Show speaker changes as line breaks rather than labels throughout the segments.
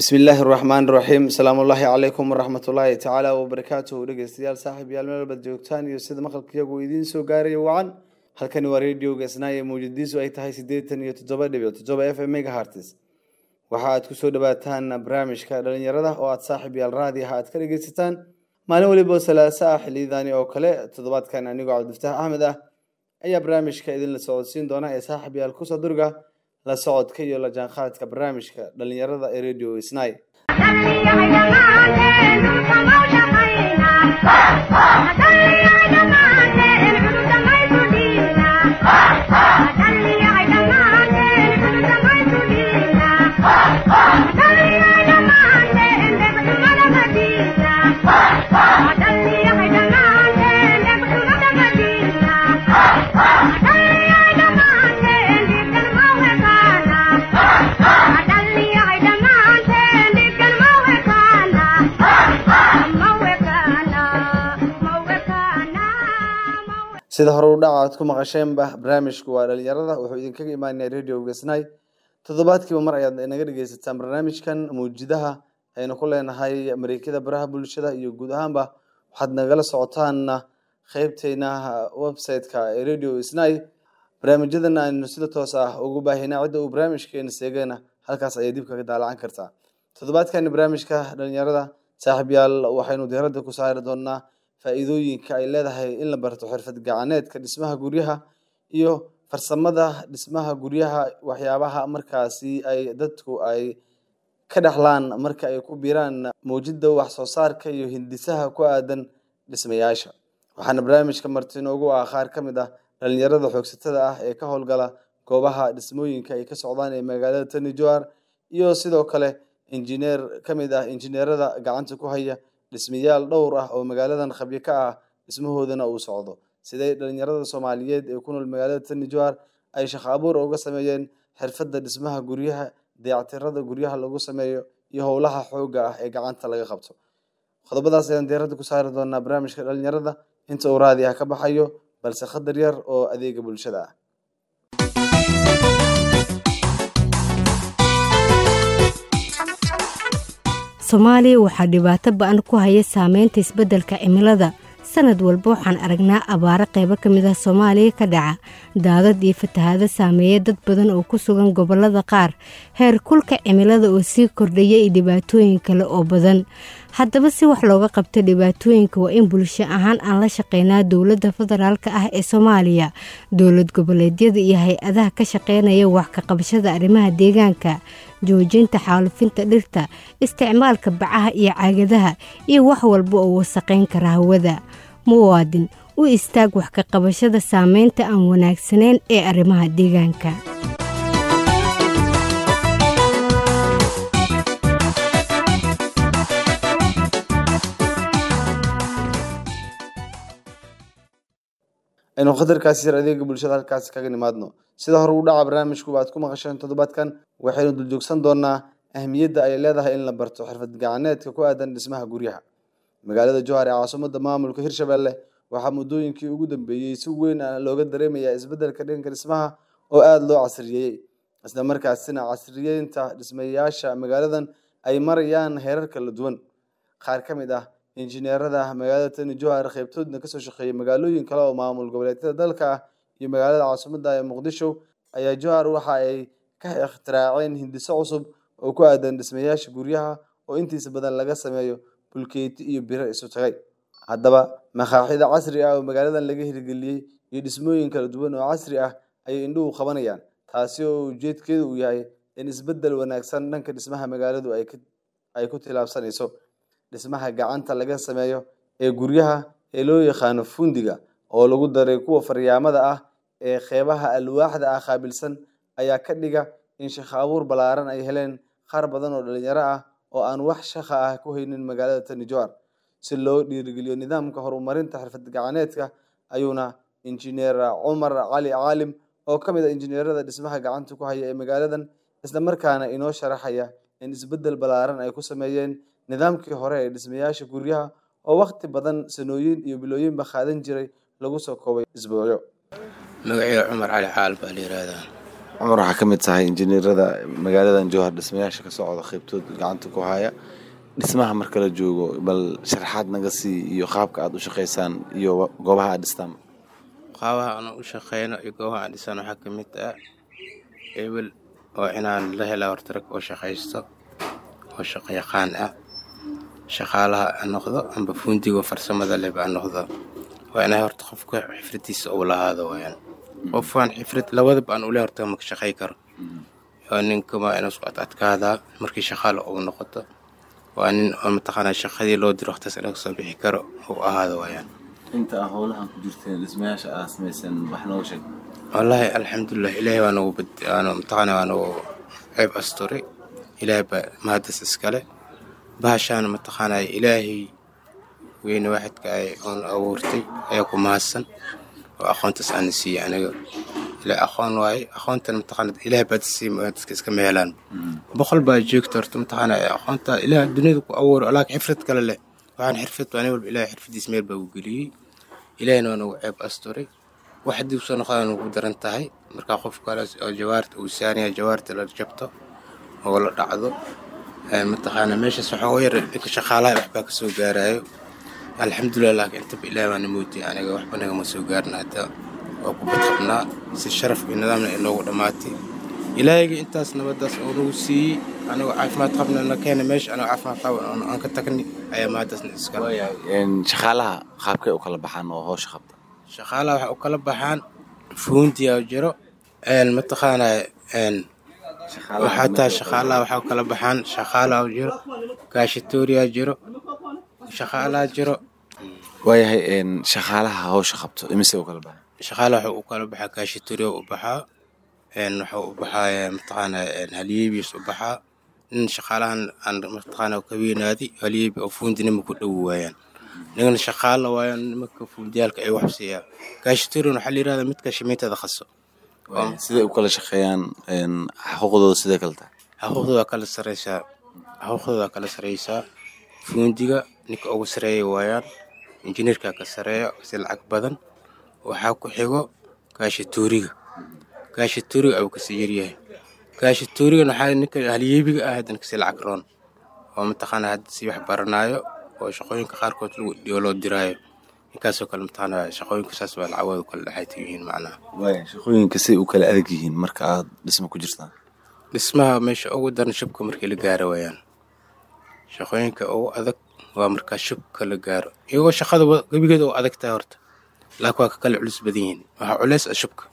bismi illaahi raxmaan raxiim asalaamu ullaahi calaykum waraxmatullaahi tacaala wabarakaatuhu dhegeystayaal saaxiib yaal meel walbaad joogtaan iyo sida maqalka iyagu idiin soo gaaraya wacan halkani waa radioga isnaaye mawjadiisu ay tahay siddeetan iyo toddoba dhibic toddoba f m megahartis waxa aad kusoo dhawaataan barnaamijka dhalinyarada oo aad saaxiib yaal raadiaha aad ka dhegeysataan maalin waliba salaasa ah xiliyadaani oo kale toddobaadkan anigoo cabdifataax axmed ah ayaa barnaamijka idinla socodsiin doona ee saaxiib yaal kusoo durga la socodka iyo la jaanqaadka barnaamijka dhalinyarada ee radio isnay sida hore u dhaca aad ku maqasheenba barnaamijku waa dhalinyarada wuxuu idinkaga imaanaya radio gesnay toddobaadkiiba mar ayaad inaga dhegeysataan barnaamijkan mawjidaha aynu ku leenahay mareekada baraha bulshada iyo guud ahaanba waxaad nagala socotaanna qeybteyna website-ka ee radio snai barnaamijyadan aynu sida toos ah ugu baahinaa cidda uu barnaamijkeena seegana halkaas ayay dib kaga daalacan kartaa toddobaadkani barnaamijka dhalinyarada saaxiib yaal waxaynu diiradda ku saari doonaa faa-iidooyinka ay leedahay in la barto xirfad gacaneedka dhismaha guryaha iyo farsamada dhismaha guryaha waxyaabaha markaasi ay dadku ay ka dhexlaan marka ay ku biiraan mawjida wax soo saarka iyo hindisaha ku aadan dhismayaasha waxaana barnaamijka marti inoogu ah qaar ka mid ah dhalinyarada xoogsatada ah ee ka howlgala goobaha dhismooyinka ay ka socdaan ee magaalada tani joar iyo sidoo kale injineer ka mid ah injineerada gacanta ku haya dhismayaal dhowr ah oo magaaladan khabyo ka ah dhismahoodana uu socdo siday dhalinyarada soomaaliyeed ee ku nool magaalada tani joar ay shaqo abuur uga sameeyeen xirfadda dhismaha guryaha dayactirada guryaha lagu sameeyo iyo howlaha xooga ah ee gacanta laga qabto qodobadaas ayaan diiradda ku saari doonaa barnaamijka dhalinyarada inta uu raadi ah ka baxayo balse khadar yar oo adeega bulshada ah
soomaaliya waxaa dhibaato ba-an ku haya saameynta isbeddelka cimilada sanad walba waxaan aragnaa abaaro qaybo ka mid ah soomaaliya ka dhaca daadad iyo fatahaado saameeya dad badan oo ku sugan gobollada qaar heer kulka cimilada oo sii kordhaya iyo dhibaatooyin kale oo badan haddaba si wax looga qabto dhibaatooyinka waa in bulsho ahaan aan la shaqeynaa dowladda federaalk ah ee soomaaliya dowlad goboleedyada iyo hay-adaha ka shaqeynaya wax ka qabashada arrimaha deegaanka joojinta xaalufinta dhirta isticmaalka bacaha iyo caagadaha iyo wax walba oo wasaqayn kara hawada muwaadin u istaag wax ka qabashada saameynta aan wanaagsanayn ee arrimaha deegaanka
aynu khatarkaasi yar adeega bulshada halkaasi kaga nimaadno sida hore u dhaca barnaamijku aad ku maqasheen toddobaadkan waxaynu duljoogsan doonaa ahmiyadda ay leedahay in la barto xirfad gacaneedka ku aadan dhismaha guryaha magaalada johar ee caasimada maamulka hirshabelle waxaa muddooyinkii ugu dambeeyey si weyn looga dareemayaa isbeddelka dhanka dhismaha oo aada loo casriyeeyey isla markaasina casriyeynta dhismayaasha magaaladan ay marayaan heerar kala duwan qaar ka mid ah injineerada magaalada tani johar qeybtoodna kasoo shaqeeyay magaalooyin kale oo maamul goboleedyada dalka ah iyo magaalada caasimada ee muqdisho ayaa johar waxa ay ka ikhtiraaceen hindiso cusub oo ku aadan dhismayaasha guryaha oo intiisa badan laga sameeyo bulkeeti iyo biro isu tagay haddaba makaaxida casri ah oo magaaladan laga hirgeliyey iyo dhismooyin kala duwan oo casri ah ayay indhuhu qabanayaan taasi oo ujeedkeedu uu yahay in isbeddel wanaagsan dhanka dhismaha magaaladu ay ku tilaabsanayso dhismaha gacanta laga sameeyo ee guryaha ee loo yaqaano fundiga oo lagu daray kuwa faryaamada ah ee qeybaha alwaaxda ah qaabilsan ayaa ka dhiga in shaqo abuur ballaaran ay heleen qaar badan oo dhalinyaro ah oo aan wax shaqa ah ku haynin magaalada tani joar si loo dhiirigeliyo nidaamka horumarinta xirfad gacaneedka ayuuna injineer cumar cali caalim oo ka mid a injineerada dhismaha gacanta ku haya ee magaaladan isla markaana inoo sharaxaya in isbeddel ballaaran ay ku sameeyeen nidaamkii hore ee dhismayaasha guryaha oo waqti badan sanooyin iyo bilooyinba qaadan jiray lagu soo koobay isbuucyo
magaceeda cumar cali caalim baa la yihahdaa cumar waxaa ka mid tahay injineerada magaaladan jowhar dhismayaasha ka socda qaybtood gacanta ku haya dhismaha marka la joogo bal sharaxaad naga sii iyo qaabka aad u shaqaysaan iyo goobaha aad dhistaan
qaabaha aan u shaqeyno iyo goobaha aan dhisaan waxaa ka mid ah ebel oo inaan la hela horta rag oo shaqaysto oo shaqo yaqaan ah shaqaalaha aan noqdo amba fundigo farsamada leh baan noqdo waa inay horta qofka xifradiisa uu lahaado wayaan qofaan xifrad labadaba aan ule horta maka shaqay karo waa ninka waa inuu isku adadkaadaa markii shaqaala uu noqoto waa nin oo mataqaanaa shaqadii loo diro waqtaas inaga soo bixi karo uu ahaado wayaan
inta aa howlahan ku jirteen dhismayaasha aad samayseen wax nooga sheeg
wallaahi alxamdulilah ilaahay waa nagu bad waanu mataqaanaa waa nagu ceeb asturay ilaahay baa mahaddas iskale bahashaana mataqaanaa ilaahay weyne waaxidka ay oon abuurtay ayaa ku mahadsan oo aqoontaas aana siiyey aniga ilaa aqoon waaye aqoontan mataqaanaa ilaahay baa siiyey dadka iska mehelaan boqol baa joogta horta mataqaanaa aqoonta ilaah duniyada ku abuuro laakiin xifrad kale leh waxaan xirfad waa nin walba ilaahay xirfadiis meel baa u geliyey ilaahayna waa nagu ceeb asturay wax haddii usoo noqdaan ugu daran tahay markaa qof kale oo jawaarta uu saaraya jawaarta la jabto oo la dhacdo mataqaana meeshaas waxaa yar dhinka shaqaalaha waxbaa kasoo gaarayo alxamdulilah laakiin intaba ilaah baana moodiyay aniga waxba nagama soo gaarin hadda waa ku badqabnaa si sharaf iyo nidaamna inoogu dhammaatay ilaahayga intaas nabadaas oo nagu siiyey anigoo caafimaad qabna na keena meesha anigoo caafimaad qaba aan ka tagni ayaa maadaasna iska
shaqaalaha qaabkay u kala baxaan oo howsha qabta
shaqaalaha waxay u kala baxaan fuundiyaa jiro mataqaanaa xataa shaqaalaha waxaa u kala baxaan shaqaalaha jiro gaashatooriyaa jiro shaqaalaha jiro
waayahay shaqaalaha howsha qabto imise u kala baxaan
shaqaalaha waxuu u kala baxaa gaashatooriya u baxaa waxuu u baxaa mataqaanaa halyeebiis u baxaa nin shaqaalahan aan mataqaanaa ka weynaaday halyeebi oo fuundinima ku dhowi waayaan nigana shaqaala waayaan nimanka fuundiyaalka ay wax siiyaa gaashatooriyan waxaa la yirahdaa midka shimiintada qaso
siday u kala shaqeeyaan xuquuqdooda sidee kale tahay
xuquuqdooda kala sareysaa xuquuqdooda kala sareysaa fuundiga ninka ugu sareeya waayaan injineerka ka sareeya si lacag badan waxaa ku xigo gaashatooriga gaashatooriga ayuu kasii yaryahay gaashatoorigan waxaa ninka halyeebiga ah haddana kasii lacag roon oo mataqaanaa hadda si wax baranaayo oo shaqooyinka qaarkood lagu dhiyo loo diraayo ninkaasoo kale mataqaanaa shaqooyinka saas baa lacagooda kala dhexayta yihiin macnaha
waaya shaqooyinka say u kala adag yihiin marka aad dhisma ku jirtaan
dhismaha meesha ugu daran shubka markii la gaaro waayaan shaqooyinka ugu adag waa markaa shubka la gaaro iyagoo shaqada gebigeeda u adag tahay horta laakiin waa ka kala culus badan yihiin waxaa culeys ah shubka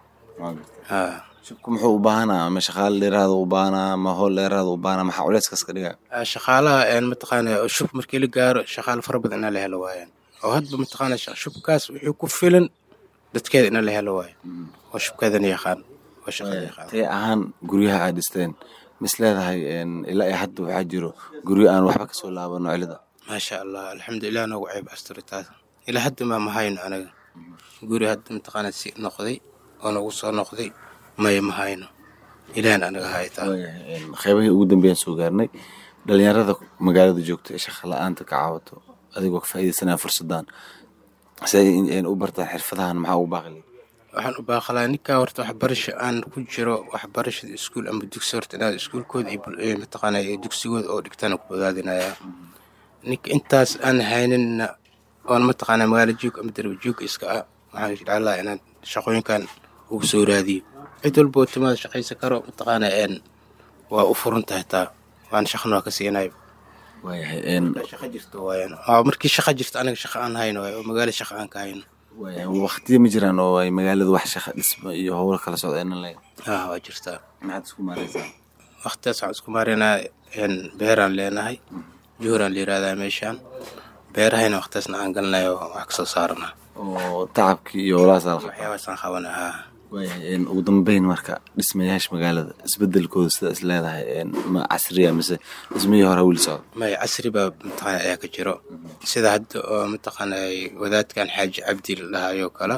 haa
shubka muxuu u baahanaa ma shaqaale dheeraada u baahanaa ma howl dheeraada u baahanaa maxaa culeyskaas ka dhigaa
shaqaalaha mataqaanaa shub markii la gaaro shaqaale fara badan inaa la helo waayaan oo hadba mataqaanaa shubkaas wixii ku filan dadkeeda inaa la helo waayo oo shubkeedana yaqaan oo shaqada yaqaan
tee ahaan guryaha aad dhisteen mis leedahay ilaa iyo hadda waxaa jiro guryo aan waxba kasoo laabano cilida
maasha allah alxamdulilah noogu ceeb asturitaas ilaa hadda maa mahayno anaga guri hadda mataqaanaa si noqday oo nagu soo noqday maya mahayno ilaahan anaga haytaa
qeybahii ugu dambeeyaan soo gaarnay dhalinyarada magaalada joogta ee shaqa la-aanta ka caawato adigoo ka faa'iidaysanaya fursaddan si ay u bartaan xirfadahan maxaa ugu baaqi
waxaan u baaqalaa ninkaa horta waxbarasho aan ku jiro waxbarashada iskuul ama dugsi horta inaad iskuulkooda iyo mataqaanaa dugsigooda oo dhigtaan ku bogaadinayaa ninka intaas aan hayninna oon mataqaanaa magaalo joog ama darba joog iska ah waxaan jeclaa inaan shaqooyinkan ugu soo raadiyo cid walba oo timaada shaqaysan karo mataqaanaa een waa u furan tahay taa waan shaqana waa ka siinayo
waayahay
shaqa jirto waayaan waa markii shaqa jirto aniga shaqa aan hayno waayo oo magaalo shaqa aan ka hayno
waayahay waqtiya ma jiraan oo ay magaalada wax shaqa dhisma iyo howlo kala socdeenan leeyahay
haa waa jirtaa
maxaad isku maaraysaa
waqtidaas waxaan isku maarinaa beeraan leenahay juhuraan la yirahdaa meeshaan beerahayna waqtidaasna aan galnayo wax kasoo saaranaa
oo tacabkii iyo howlahaas alqa
waxyaabaasaan qabanaa haa
waayahay ugu dambeyn marka dhismayaasha magaalada isbedelkooda sida is leedahay ma casriya mise dhismihii hore weli socda
maya casri baa mataqaana ayaa ka jiro sida hadda oo mataqaana wadaadkan xaaji cabdi la dhahayoo kale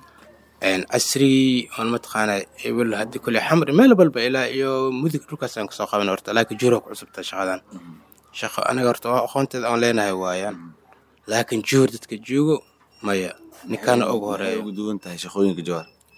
casrigii oon mataqaana ebel hadda kule xamri meel walba ilaa iyo mudug dhulkaasaan kasoo qaban horta laakiin juhur ku cusubta shaqadan shaqo aniga horta waa aqoonteeda aan leenahay waayaan laakiin juhur dadka joogo maya ninkaana ugu horeeyo
ugu duwan tahay shaqooyinka jawar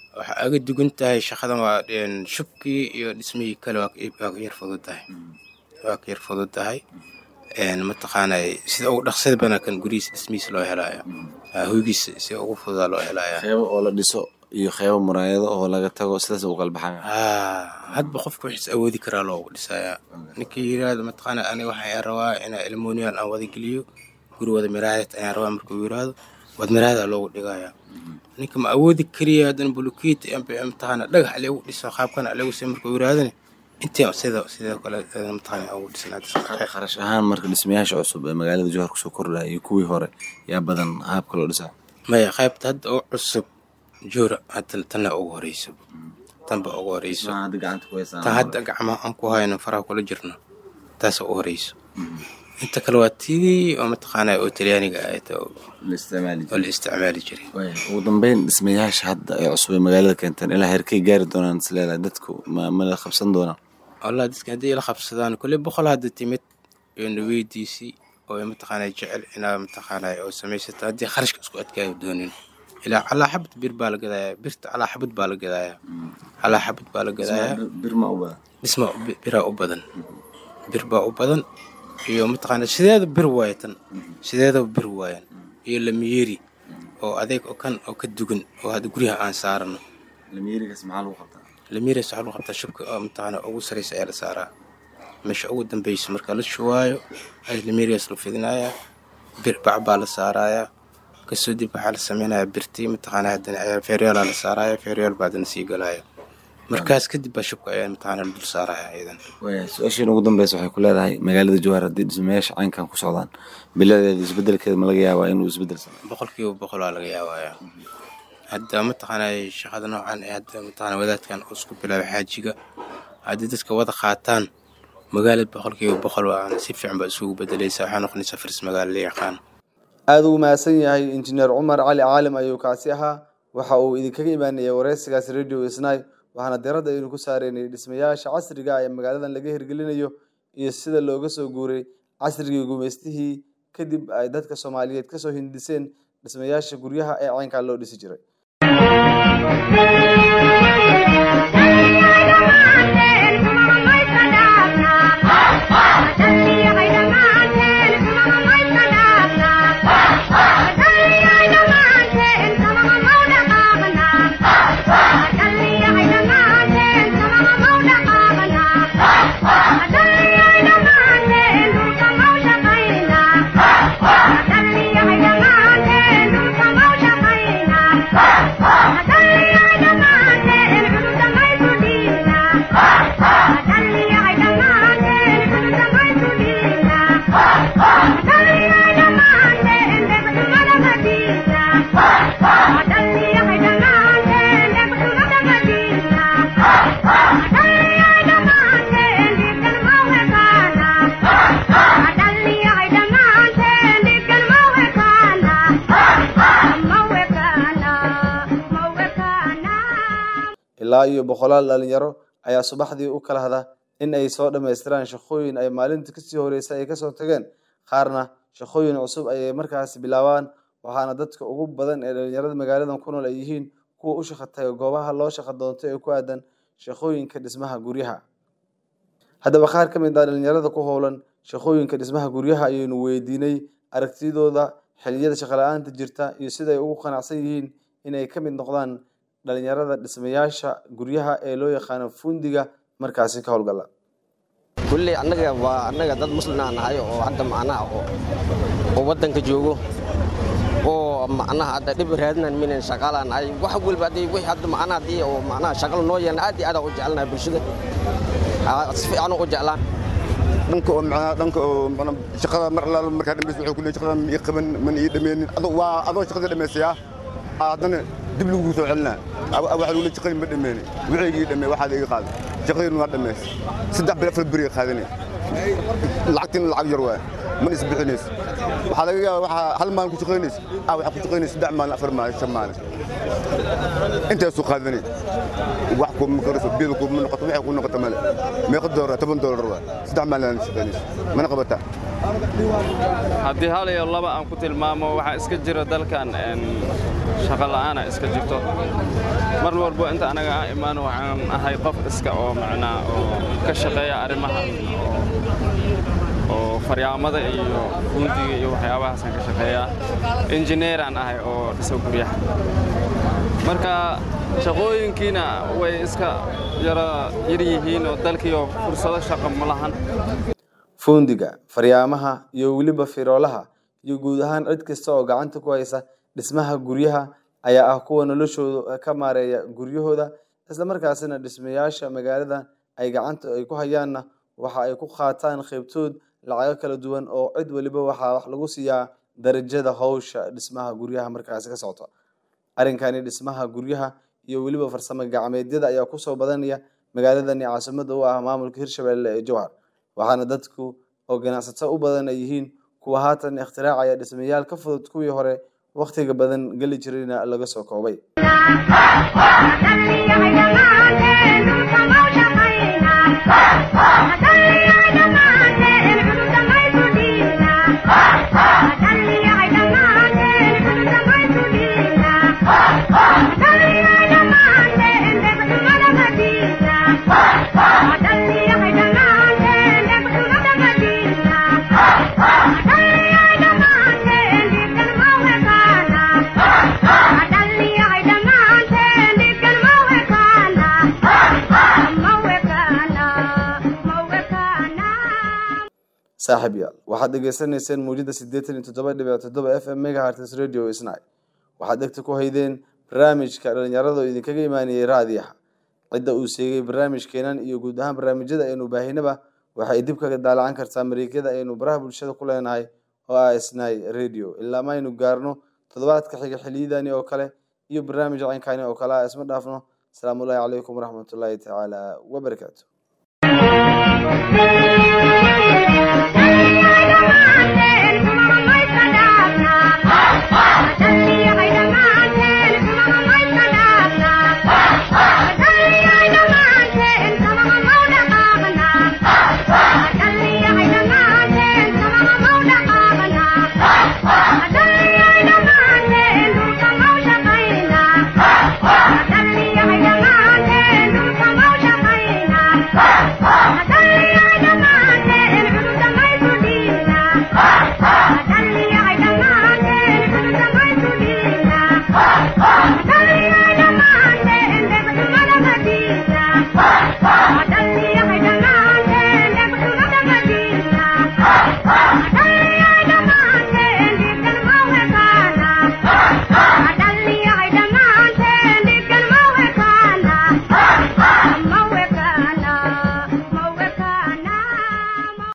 waxa aga dugan tahay shaqadan waa een, shubkii iyo dhismihii kale waa ka- waa ka yar fudud tahay waa ka yar fudud tahay een, mataqaanay sida ugu dhaqsada badan kan gurihiisa dhismihiisa loo helaayo Ah, hoygiisa sida ugu fududaa loo helaayaa
qeybo oo la dhiso iyo qeybo muraayado oo laga tago sidaas u kala baxaya
Ah, hadba qofka wixiis awoodi karaa loogu dhisayaa ninkii yiraahdo mataqaana aniga waxaan rabaa inaa ilmoniyan aan wada geliyo guri wada miraayad ayaan rabaa markuu yiraahdo wad miraayada loogu dhigayaa ninka ma awoodi kariya haddana bulukeet mataqaana dhagax lagu dhiso qaabkana lagu say markuu yiraahdani intii sida sidoo kale eh, mataqaana ugu dhisnaa
kharash ahaan marka dhismayaasha cusub ee magaalada jowhar kusoo kordhaya iyo kuwii hore yaa badan qaabka loo dhisaa
maya qaybta hadda oo cusub joora hadda tanna ugu horeyso tanba ugu horeyso
Dhismaha hadda gacanta ku haysaan
tan hadda gacmaha aan ku hayno faraha kula jirno taasa u horeyso inta kale waa tidii oo mataqaana oo talyaaniga ahayd oo
la isticmaali
oo
jiray
la isticmaali jiray
Waaya, ugu dambeyn dhismayaasha hadda ee cusub ee magaalada keenteen ilaa herkay gaari doonaan isleedahay dadku ma ma la qabsan doonaan
wallah dadka haddii la qabsadaan kulli boqol hadda timid iyo naweydiisii oo mataqaana jecel inaa mataqaana oo samaysata haddii kharashka isku adkaayo doonin ilaa calaa xabad bir baa la gadayaa birta calaa xabad baa la gadayaa calaa xabad baa la gadayaa
bir ma u badan
dhisma bi- biraa u badan bir baa u badan iyo mataqaana sideeda bir waaye tan sideedaba bir waayan iyo lamiyeeri oo adeeg oo kan oo ka dugan oo hadda guryaha aan saarano
lamiirigaas maxaa lagu qabtaa
lamiyeeri waxaa lagu qabtaa shubka oo mataqaana ugu sareysa ayaa la saaraa meesha ugu dambeysa marka la shuwaayo ayaa lamiyeerigaas la fidinayaa bir bac baa la saarayaa kasoo dib waxaa la sameynayaa birtii mataqaana haddana ayaa feeryoolaa la saaraya feeryool baa haddana sii galaya markaas kadib baa shubka ayaa mataqaana la dul saaraya iyadan
Waaya, su-aashiin ugu dambeysa waxay ku leedahay magaalada jowhar haddii dhismayaasha caynkan ku socdaan biladeeda isbedelkeeda ma laga yaabaa inuu isbedel sameeyo
boqolkiiba boqol waa laga yaabayaa hadda mataqaanay shaqada noocan ee hadda mataqaana wadaadkan uu isku bilaabay xaajiga haddii dadka wada qaataan magaalada boqolkiiba boqol waa si fiican baa isugu bedelaysa waxaa noqonaysaa faris magaalo la yaqaan
aada ugu mahadsan yahay injineer cumar cali caalim ayuu kaasi ahaa waxa uu idinkaga imaanayay wareysigaas radio isnay waxaana diradda aynu ku saareynay dhismayaasha casriga ah ee magaaladan laga hirgelinayo iyo sida looga soo guuray casrigii gumaystihii kadib ay dadka soomaaliyeed kasoo hindiseen dhismayaasha guryaha ee caynkaa loo dhisi jiray ilaa iyo boqolaal dhalinyaro ayaa subaxdii u kala hada in ay soo dhammaystiraan shaqooyin ay maalinta kasii horeysa ay kasoo tageen qaarna shaqooyin cusub ayay markaasi bilaabaan waxaana dadka ugu badan ee dhalinyarada magaaladan ku nool ay yihiin kuwa u shaqa taga goobaha loo shaqa doonto ee ku aadan shaqooyinka dhismaha guryaha haddaba qaar ka mid ah dhalinyarada ku howlan shaqooyinka dhismaha guryaha ayaynu weydiinay aragtidooda xilliyada shaqala-aanta jirta iyo sida ay ugu qanacsan yihiin inay ka mid noqdaan dhalinyarada dhismayaasha guryaha ee loo yaqaano fundiga markaasi ka howlgala
kulley annaga waa annaga dad muslimaa nahay oo hadda macnaha oo oo waddanka joogo oo macnaha hadda dhib raadinan minan shaqaalaan nahay wax walba haddii wixii hadda macnaha haddii oo macnaha shaqal noo yeelna aad iyo aad aan u jecelnahay bulshada Aa, si fiican u jeclaan
dhanka oo macnaha dhanka oo macnaha shaqada mar allaala markaa dhamaysa wuxuu ku leeyahay shaqada ma ii qaban mana ii dhameenin adoo waa adoo shaqada dhamaysayaa aa haddana dib lagu soo celinaa waxa lagu leeyahay shaqadii ma dhameenin wixii ii dhamee waxaad iga qaaday shaqadiina waa dhamays saddex bil afar beri qaadanay lacagtiina lacag yar waay mana isbixinays waxaa laga yaabaa waxaa hal maalin ku shaqaynaysa aa waxaa ku shaqaynaysa saddex maalin afar maalin shan maalin intaasuu qaadanay wax kuma karayso biil kuma noqoto waxay ku noqoto male meeqa doolar toban doolar waa saddex maalin shaqaynayso mana qabataa
haddii hal iyo laba aan ku tilmaamo waxaa iska jira dalkan shaqo la'aana iska jirto mar walbo inta anaga aan imaano waxaan ahay qof iska oo macnaa oo ka shaqeeya arrimaha oo faryaamada iyo gundiga iyo waxyaabahaasaan ka shaqeeyaa injineeraan ahay oo dhiso guryaha marka shaqooyinkiina way iska yara yar yihiin oo dalkiioo fursado shaqo ma lahan
fuundiga faryaamaha iyo weliba firoolaha iyo guud ahaan cid kasta oo gacanta ku haysa dhismaha guryaha ayaa ah kuwa noloshooda ka maareeya guryahooda islamarkaasina dhismayaasha magaalada ay gacanta ay ku hayaanna waxa ay ku qaataan qaybtood lacago kala duwan oo cid weliba waxaa wax lagu siiyaa darajada howsha dhismaha guryaha markaasi ka socota arrinkani dhismaha guryaha iyo weliba farsamo gacmeedyada ayaa kusoo badanaya magaaladani caasimada u ah maamulka hirshabelle ee jowhar waxaana dadku oo ganacsato u badan ay yihiin kuwa haatan ikhtiraacaya dhismayaal ka fudud kuwii hore wakhtiga badan geli jirayna laga soo koobay saaxiib yaal waxaad dhegeysanayseen muujada siddeetan iyo toddoba dhibic toddoba f m megahertz radio isnay waxaad dhegta ku haydeen barnaamijka dhalinyarada oo idinkaga imaanayay raadiyaha cidda uu sheegay barnaamijkeenan iyo guud ahaan barnaamijyada aynu baahinaba waxay dib kaga daalacan kartaa mariikyada aynu baraha bulshada ku leenahay oo ah isnay radio ilaa maynu gaarno toddobaadka xiga xiliyadani oo kale iyo barnaamij caynkani oo kale ah isma dhaafno asalaamu ullahi calaykum waraxmatullaahi tacaala wabarakaatu